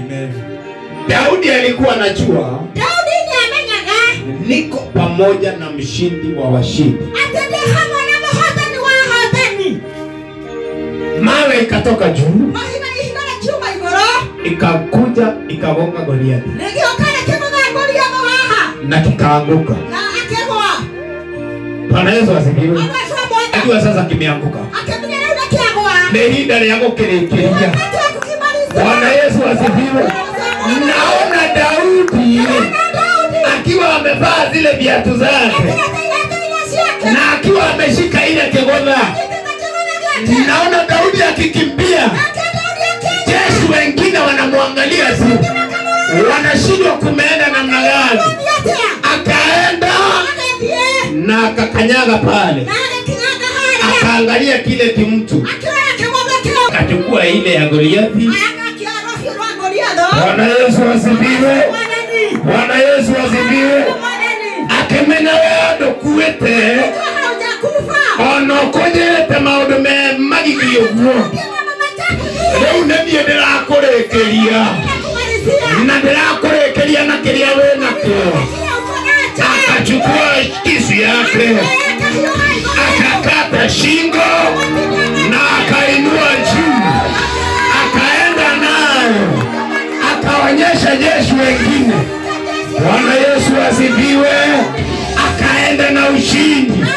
Amen. Daudi alikuwa anajua daudi nĩamenyaga niko pamoja na mshindi wa washindi. atĩ ndĩ hamwe na mũhotani wa ahotani Mawe ikatoka juu mahiga ihiga rĩkiuma igũrũ ikakuja ikagonga Goliathi nĩgĩoka rĩkĩmũgangũria haha na kikaanguka. na akĩgwa Bwana Yesu asifiwe. agacwo mwaka Najua sasa kimeanguka, akĩmenya rĩu nĩkĩagwa ni ihinda rĩa gũkĩrĩkĩria. wakati wa kukimaliza Bwana Yesu asifiwe. Naona Daudi akiwa amevaa zile viatu zake na akiwa ameshika ile kigodha. Naona Daudi akikimbia, jeshi wengine wanamwangalia tu, wanashindwa kumeenda namna gani. Akaenda na akakanyaga pale, akaangalia kile kimtu, akachukua ile ya Goliathi. Bwana Yesu asifiwe. Bwana Yesu asifiwe. Akimenya we ndukuite ona ukujirite maundu me magigi uguo riu ni niĩ ndĩrakũrĩkĩria na ndĩrakũrĩkĩria na kĩrĩa wĩ nakĩo akachukua kisu yake akakata shingo na akainua juu akaenda nayo akaonyesha jeshi wengine bwana yesu asifiwe akaenda na ushindi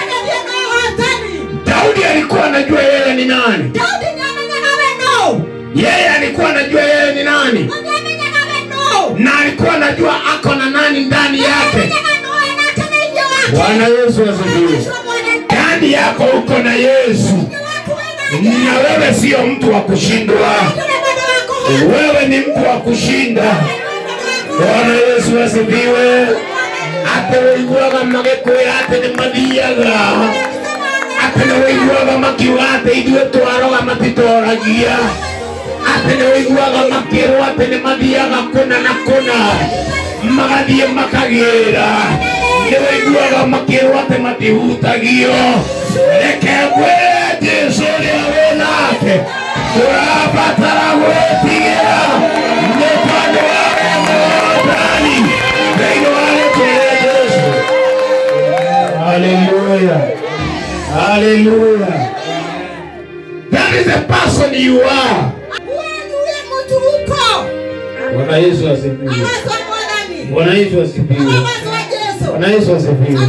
daudi alikuwa anajua yeye ni nani yeye alikuwa anajua yeye ni nani na alikuwa anajua ako na nani ndani yake bwana yesu asifiwe ndani yako uko na yesu na wewe sio mtu wa kushindwa wewe ni mtu wa kushinda bwana yesu asifiwe atĩ wĩiguaga magĩkwĩra atĩ nĩ mathiaga atĩ nĩ wĩiguaga makiuga atĩ ithuĩ twaroga matitoragia atĩ nĩ wĩiguaga makĩrwo atĩ nĩ mathiaga kũna na kũna magathiĩ makagĩra nĩ wĩiguaga makĩrwo atĩ matihutagio reke ngwĩre jesũ ũrĩa wĩ nake tũrabatara gwĩtigĩra nĩ tondũ wa wemũndani thĩinĩ wa rĩtwa rĩa jesũ haleluya haleluya that is the person you are bwana yesu asifiwe bwana yesu asifiwe bwana yesu asifiwe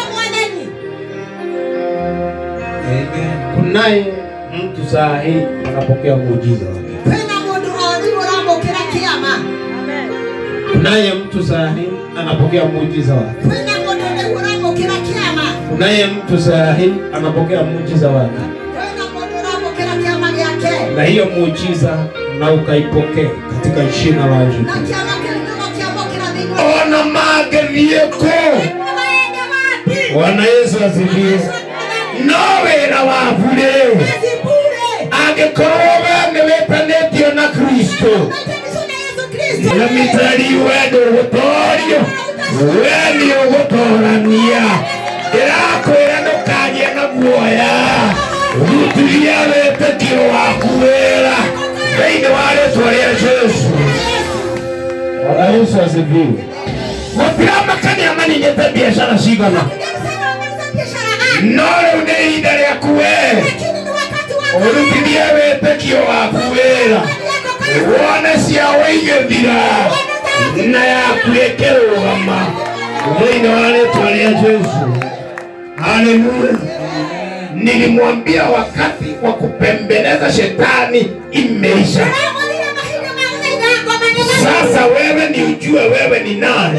Amen. kunaye mtu saa hii anapokea muujiza wake kunaye mtu saa hii anapokea muujiza wake kunaye mtu saa hii anapokea muujiza wake na hiyo muujiza na ukaipokea katika jina la Yesu Kristo. ona magethieko bwana yesu asifiwe no wĩra waku rĩ angĩkorwo we nĩ wĩtanĩtio na kristo na mĩtari we ndũgũtorio we nĩ ũgũtorania ndĩrakwĩra ndũkagĩe na guoya rutithia wĩtĩkio waku wĩra thĩinĩ wa rĩtwa rĩa jesu bwana yesu asifiwe gũtiramakania maninyĩte biacara cigana no rĩu nĩ ihinda rĩaku we ũrutithie wĩtĩkio waku wĩra wone ciao igĩthira na yaku ĩkĩrũgama thĩinĩ wa rĩtwa rĩa jesu haleluya nilimwambia wakati wa kupembeleza shetani imeisha sasa wewe ni ujue wewe ni nani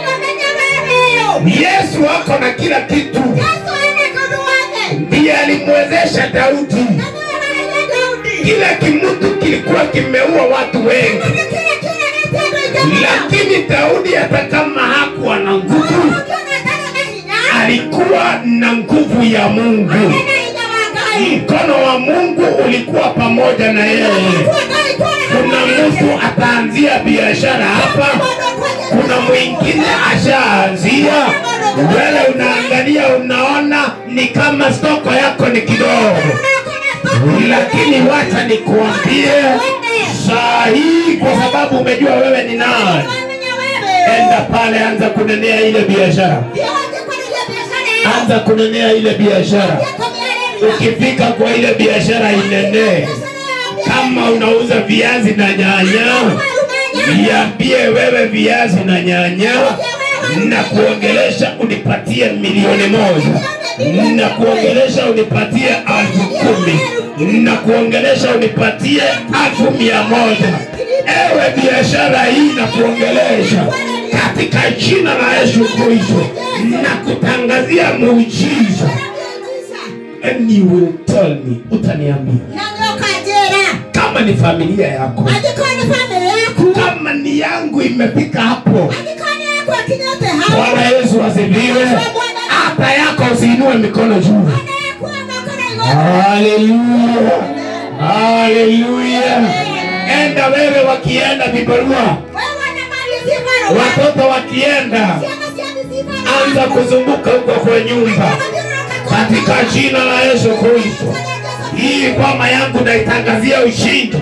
yesu ako na kila kitu ndiye alimwezesha daudi kila kimutu kilikuwa kimeua watu wengi lakini daudi hata kama hakuwa na nguvu alikuwa na nguvu ya mungu mkono wa mungu ulikuwa pamoja na yeye kuna mtu ataanzia biashara hapa kuna mwingine ashaanzia wewe unaangalia unaona ni kama stoko yako ni kidogo lakini wacha nikuambie saa hii kwa sababu umejua wewe ni nani enda pale anza kunenea ile biashara anza kunenea ile biashara ukifika kwa ile biashara inenee kama unauza viazi na nyanya niambie wewe viazi na nyanya na kuongelesha unipatie milioni moja na kuongelesha unipatie alfu kumi na kuongelesha unipatie alfu mia moja ewe biashara hii na kuongelesha katika jina la Yesu Kristo na kutangazia muujiza and you will tell me utaniambia kama ni familia yako kama ni yangu imefika hapo Bwana Yesu asifiwe. Hata yako usiinue mikono juu. Haleluya, haleluya. Enda wewe, wakienda vibarua, watoto wakienda, anza kuzunguka huko kwa nyumba katika jina la Yesu Kristo. Hii kwama yangu naitangazia ushindi.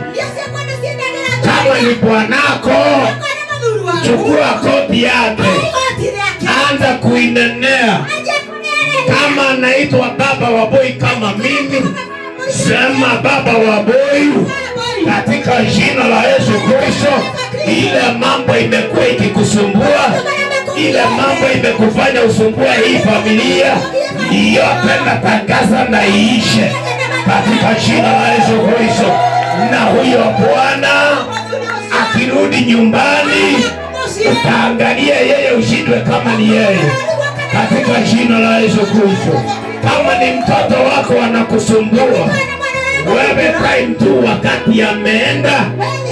Kama ni bwanako, chukua koti yake, anza kuinenea. Kama anaitwa baba wa boy kama mimi, sema baba wa boy katika jina la Yesu Kristo. Ile mambo imekuwa ikikusumbua, ile mambo imekufanya usumbua hii familia yote, natangaza na iishe katika jina la Yesu Kristo. Na huyo bwana akirudi nyumbani, utaangalia yeye ushindwe kama ni yeye katika jina la Yesu Kristo. Kama ni mtoto wako anakusumbua wewe, time tu wakati ameenda,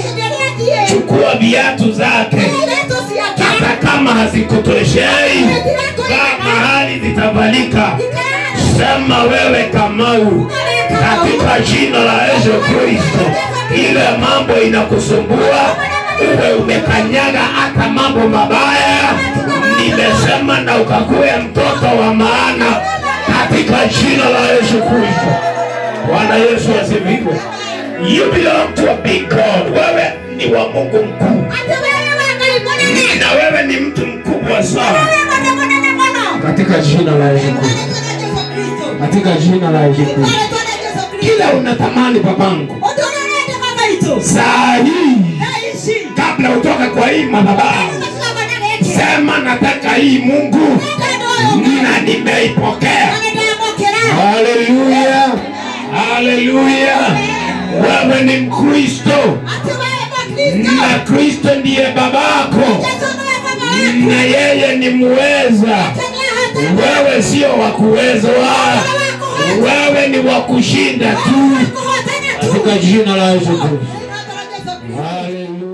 chukua viatu zake, hata kama hazikutoshei, kama mahali zitavalika, sema wewe Kamau, katika jina la Yesu Kristo, ile mambo inakusumbua uwe umekanyaga hata mambo mabaya, nimesema na ukakuwe mtoto wa maana katika jina la Yesu Kristo. Bwana Yesu asifiwe. You belong to a big God. Wewe ni wa Mungu mkuu, na wewe ni mtu mkubwa sana katika jina la Yesu Kristo, katika jina la Yesu Kristo. Kila unatamani babangu, saa hii kabla utoke kwa hii madhabahu, sema nataka hii Mungu na nimeipokea. Haleluya, haleluya. Wewe ni Mkristo na Kristo ndiye babako na yeye ni muweza. Wewe sio wa kuwezwa, wewe ni wa kushinda tu katika jina la Yesu Kristo. Haleluya.